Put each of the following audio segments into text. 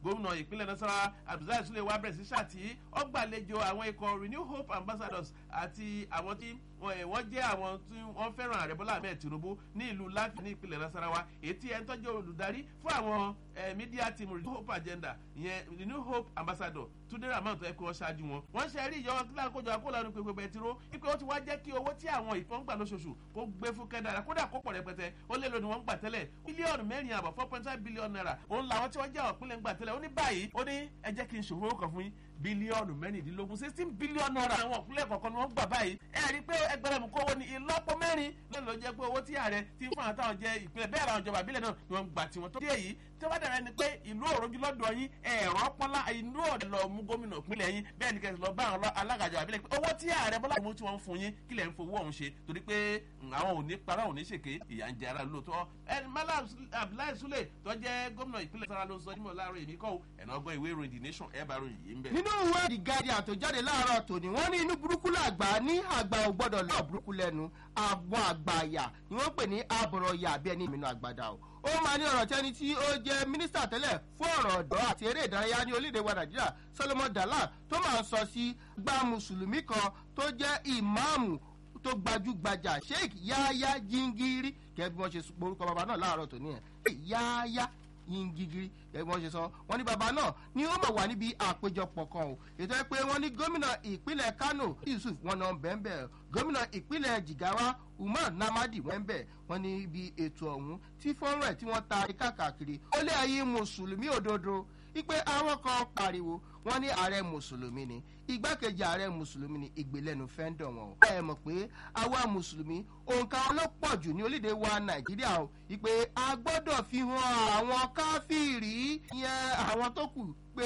gómìnà ìpínlẹ̀ nasarawa abdulsalam sule wa bẹ̀rẹ̀ sí ṣàtì ọgbàlejò àwọn ikọ̀ renew hope ambassadors àti àwọn tí wọ́n jẹ́ àwọn tí wọ́n fẹ́ràn ààrẹ bọ́lá ahmed tinubu ní ìlú láti ní ìpínlẹ̀ nasarawa ètí ẹ̀ ń tọ́jú olùdarí fún àwọn media team renew hope agenda ìyẹn renew hope ambassador túndé ramon tó yẹ kí wọ́n ṣáájú wọn. wọ́n ṣe rí ìjọba kíláà kójọ akólanu pépé bẹtiró wípé ó ti wá jẹ́ kí owó tí àwọn ìfọ́n gbà lóṣooṣù kó gbé fún kẹ́dára kódà kó pọ̀ rẹpẹtẹ ó lé lóni wọ́n ń gbà tẹ́lẹ̀ bílíọ̀nù mẹ́rin àbọ̀ four point five billion naira òun làwọn tí wọ́n jẹ́ ọ̀pínlẹ̀ ń gbà tẹ́lẹ̀ ó ní báyìí ó ní ẹ jẹ́ kí n ṣòfò kan fún yín bílíọ̀nù mẹ́rìndínlógún sixteen billion naira àwọn ìpínlẹ̀ kọ̀ọ̀kan ni wọ́n gbà báyìí ẹ rí i pé ẹgbẹ̀rún mú kówó ní ìlọ́pọ̀ mẹ́rin lẹ́nu ló jẹ́ pé owó tí ààrẹ ti ń fún àwọn táwọn jẹ ìpínlẹ̀ bẹ́ẹ̀ làwọn ìjọba ìbílẹ̀ náà ni wọ́n gbà tiwọn tó dé yìí tí wọ́n dàrẹ́ ni pé ìlú òrojú lọ́dọ̀ yín ẹ̀rọ pọ́nlá ìlú ọ̀dẹ̀ lọ mú gómìnà ìpínlẹ̀ yín bẹ́ẹ̀ ni kẹsì lọ bá àwọn alágàjọ àbílẹ̀ pé owó tí ààrẹ bọ́lá mú tí wọ́n ń fún yín kí lẹ̀ ń fowó ọ̀hún ṣe torí pé àwọn ò ní parọ́ ò ní ṣèké ìyà ń jẹ ara lóòótọ́ ẹni mala abdullahi sule tó jẹ́ gómìnà ìpínlẹ̀ sara ló ń sọ nímọ̀ láàárọ̀ èmi kọ́ ẹ̀nà ọgbọ́n ìwé ìròyìn the nation ẹ̀ bá ròyìn yìí ń bẹ̀. nínú ìwé the guardian tó jáde láàárọ̀ tòní wọ́n ní inú burúkú làgbà ní àgbà ò gbọ́dọ̀ lọ́ọ̀ burúkú lẹ́nu àwọn àgbà àyà ni wọ́n pè ní àbọ̀rọ̀yà bí ẹni ìmìnà àgbàdà o ó máa ní ọ̀rọ̀ tẹ́ni tí ó jẹ́ mínísítà tẹ́lẹ̀ fún ọ̀rọ̀ ọ̀dọ́ àti eré ìdárayá ní orílẹ̀-èdè wa nàìjíríà solomon dalal tó máa ń sọ sí gbá mùsùlùmí kan tó jẹ́ ìmáàmù tó gbajúgbajà sheik yáyá jingiri gẹ́gẹ́ bí wọ́n ṣe porúkọ bàbá náà láàárọ̀ tòní ẹ̀ yáyá yingigiri gẹ́gẹ́ bí wọ́n ṣe sọ wọ́n ní bàbá náà ni ó mọ̀ wá níbi àpéjọpọ̀ kan o ètò ẹ pé wọ́n ní gómìnà ìpínlẹ̀ kano yusuf wọn náà bẹ́ẹ̀ gómìnà ìpínlẹ̀ jigawa umar namadi wọ́n bẹ̀ wọ́n ní ibi ètò ọ̀hún tí fọ́nrán ẹ̀ tí wọ́n ta káàkiri ó lé ayé mùsùlùmí òdodo ipe àwọn kan pariwo wọn ní ààrẹ mùsùlùmí ni igbákejì ààrẹ mùsùlùmí ni ìgbélẹ́nu fẹ́ńdọ̀ wọn. ẹ mọ̀ pé àwa mùsùlùmí òǹkà ọlọ́pọ̀ jù ní orílẹ̀-èdè wa nàìjíríà o ìpè a gbọ́dọ̀ fi hàn àwọn káfíìrì yẹn àwọn tó kù pé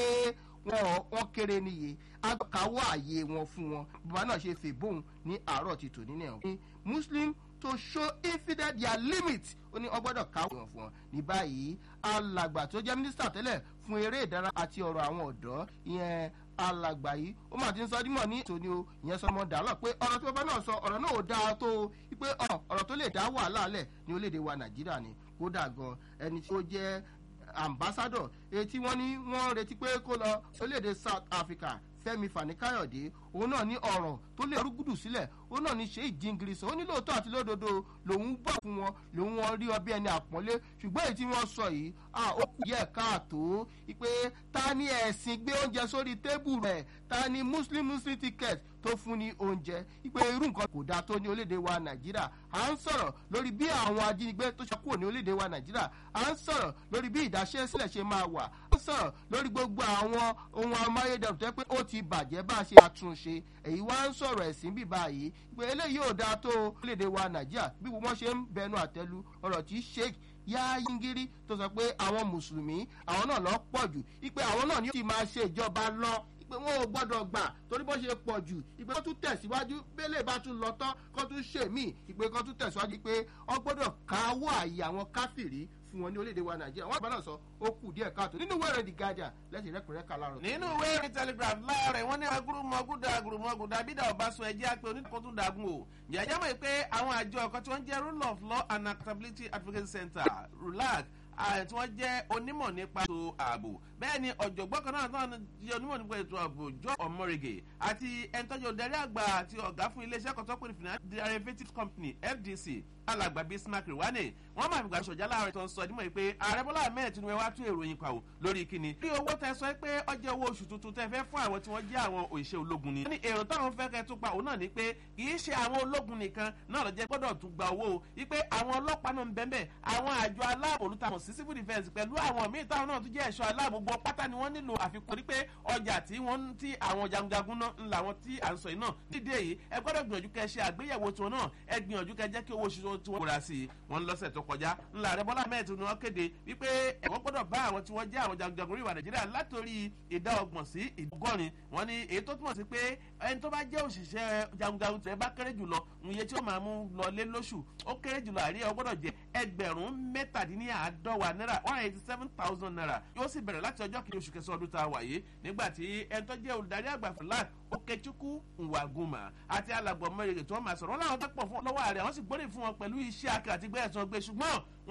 wọn kéré níye akáwọ́ àyè wọn fún wọn bàbá náà ṣe fèbóun ní àárọ̀ ti tò nínú ẹ̀ muslim to show infidel their limit ó ní ọgbọ́dọ̀ káwọ́ wọn fún wọn ní báyìí alàgbà tó jẹ́ mínísítà tẹ́lẹ̀ fún eré ìdára àti ọ̀rọ̀ àwọn ọ̀dọ́ ìyẹn alàgbà yìí ó mà ti ń sọ dímọ̀ ní tòní o ìyẹn sọmọ dàlọ́ pé ọ̀rọ̀ tí bàbá náà sọ ọ̀rọ̀ náà ò dáa tó o pé ọ̀rọ̀ tó lè dá wàhálà lẹ̀ ní orílẹ̀-èdè wa nàìjíríà ni kódà gan ẹni tí ó jẹ́ ambassador etí wọ́n ní wọ́n retí pé kó lọ orílẹ̀-èdè south africa fẹmi fani káyọ̀dé òun náà ní ọ̀rọ̀ tó lè rúgùdù sílẹ̀ òun náà ní ṣe ìjìngiri sọ ó ní lóòótọ́ àti lódodo lòun bọ̀ fún wọn lòun wọn rí ọbẹ̀ ẹni àpọ́nlé ṣùgbọ́n èyí tí wọ́n sọ yìí ó kù yẹ káàtó pé ta ni ẹ̀sìn gbé oúnjẹ sórí tébù rẹ̀ ta ni muslim muslim ticket tó fún ní oúnjẹ ipe irú nǹkan kò dáa tó ní orílẹ̀-èdè wa nàìjíríà à ń sọ̀rọ̀ lórí bí àwọn ajínigbé tó ṣe kúrò ní orílẹ̀-èdè wa nàìjíríà à ń sọ̀rọ̀ lórí bí ìdáṣẹ́sílẹ̀ ṣe máa wà à ń sọ̀rọ̀ lórí gbogbo àwọn ohun amáyédẹrùn tó yẹ pé ó ti bàjẹ́ bá a ṣe àtúnṣe èyí wá ń sọ̀rọ̀ ẹ̀sìn bíbá yìí pé eléyìí ò dáa tó orílẹ̀-èdè wa nàìjíríà bí wọ́n ṣe ń bẹnu àtẹ́lu ọ̀rọ̀ tí sheik yáyíngírí tó sọ pé àwọn mùsùlùmí àwọn náà lọ pọ̀ jù ipe àwọn náà ni ó ti máa ṣe ìjọba lọ pé wọn ò gbọdọ̀ gbà torí bó ṣe pọ̀ jù ìpè kan tún tẹ̀síwájú bẹ́lẹ̀ bá tún lọ tán kan tún ṣe míì ìpè kan tún tẹ̀síwájú pé wọ́n gbọ́dọ̀ káwọ́ àyè àwọn káfìrí fún wọn ní orílẹ̀-èdè wa nàìjíríà wọ́n bá náà sọ ó kù díẹ̀ káàtó nínú ìwé rẹ̀ the guardian lẹ́sìn rẹ́kùnrẹ́ kà láàárọ̀. nínú ìwé rẹ̀ telegraph láàárẹ̀ wọ́n ní agurumọ̀gúdà agurumọ̀gúdà bídà ọ̀básùn ẹ̀jẹ̀ àpè oníkó tún dàgún o jẹ́jẹ́ mọ̀ pé àwọn àjọ ọ̀kan tí wọ́n jẹ́ rule of law and accountability advocacy center rulac tí wọ́n jẹ́ onímọ̀ nípa ètò ààbò bẹ́ẹ̀ ni ọ̀jọ̀gbọ́n kan náà náà jẹ́ onímọ̀ nípa ètò ààbò jọ ọmọrege àti ẹnitọ́jú ọ̀darí àgbà àti ọ̀gá fún iléeṣẹ́ kan tó pè ní finance derivative company fdc alàgbà bismarck rwane wọn máa fi gbà sọjà láàrin tó ń sọ dímọ̀ pé ààrẹ bọ́lá ahmed tinubu wá tún èròyìn pa ò lórí kíni. bí owó tẹ sọ pé ọjọ́ owó oṣù tuntun tẹ fẹ́ fún àwọn tí wọ́n jẹ́ àwọn òṣìṣẹ́ ológun ni. wọ́n ní èrò táwọn fẹ́ kẹ́ tún pa òun náà ni pé kì í ṣe àwọn ológun nìkan náà lọ́jẹ́ gbọ́dọ̀ tún gba owó o wípé àwọn ọlọ́pàá náà ń bẹ́ẹ̀ àwọn àjọ aláàbò olùtàwọn sí civil defence pẹ̀lú àwọn míì táwọn náà tún jẹ́ ẹ̀ṣọ́ aláàbò gbọ́ pátá ni wọ́n nílò àfikún ní pé ọjà tí wọ́n ti àwọn jagunjagun náà ń làwọn tí à ń sọ yìí náà nídìí èyí ẹ gbọ́dọ̀ gbìyànjú kẹ́ ṣe àgbéyẹ̀wò tiwọn náà ẹ gbìyànjú kẹ́ jẹ́ kí owó oṣù tí wọ́n kóra sí i wọ́n lọ́sẹ̀ tó kọjá ńlá rẹ bọ́lá mẹ́ẹ̀tì ni wọ́n kéde wípé ẹ̀wọ́n gbọ́dọ̀ bá àwọn tí wọ́n jẹ́ àwọn jagunjagun orí ìwà nàìjíríà látòrí ìdá ọgbọ̀n sí ìdọ́gọ́rin wọ́n ní èyí tó túmọ̀ sí pé ẹni tó bá jẹ́ òṣìṣẹ́ jagunjagun tẹ̀ bá kéré jùlọ iye tí ó máa mú lọ lé lóṣù ó kéré jùlọ àríyá ó gbọ́dọ̀ jẹ́ ẹgbẹ̀rún mẹ́tàdínláàádọ́wà náírà one eighty seven thousand naira yóò sì bẹ̀rẹ̀ láti ọjọ́ kìíní oṣù kẹsàn-án ọdún tá a wà yìí nígbà tí ẹni tó jẹ́ olùdarí àgbà fúlàt okechukwu nwaguma àti alàgbọ̀n mẹ́rin tó máa sọ̀rọ̀ wọn làwọn tó pọ̀ fún lọ́wọ́ ààrẹ àwọn sì gbórí fún wọn pẹ̀lú iṣẹ́ akẹ́ àti gbẹ́ẹ̀sán gbé ṣùgbọ́n